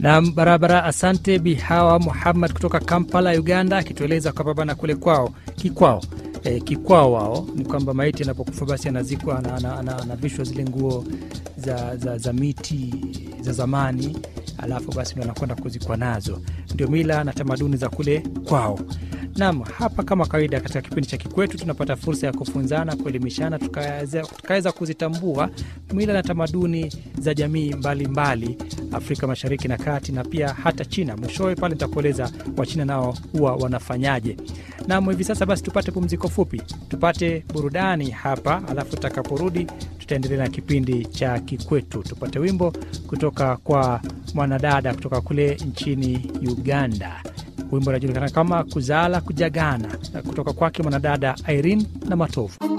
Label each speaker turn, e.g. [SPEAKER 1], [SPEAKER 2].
[SPEAKER 1] na barabara. Asante Bihawa Muhammad kutoka Kampala, Uganda, akitueleza kwamba bana kule kwao kikwao e, kikwao wao ni kwamba maiti anapokufa basi anazikwa anavishwa zile nguo za, za, za miti za zamani, alafu basi ndo anakwenda kuzikwa nazo. Ndio mila na tamaduni za kule kwao. Naam, hapa kama kawaida, katika kipindi cha Kikwetu tunapata fursa ya kufunzana, kuelimishana, tukaweza kuzitambua mila na tamaduni za jamii mbalimbali mbali, Afrika Mashariki na Kati na pia hata China. Mwishowe pale nitakueleza Wachina nao huwa wanafanyaje. Naam, hivi sasa basi tupate pumziko fupi, tupate burudani hapa, alafu tutakaporudi tutaendelea na kipindi cha Kikwetu. Tupate wimbo kutoka kwa mwanadada kutoka kule nchini Uganda. Wimbo unajulikana kama Kuzala Kujagana, kutoka kwake mwanadada Irene na Matovu.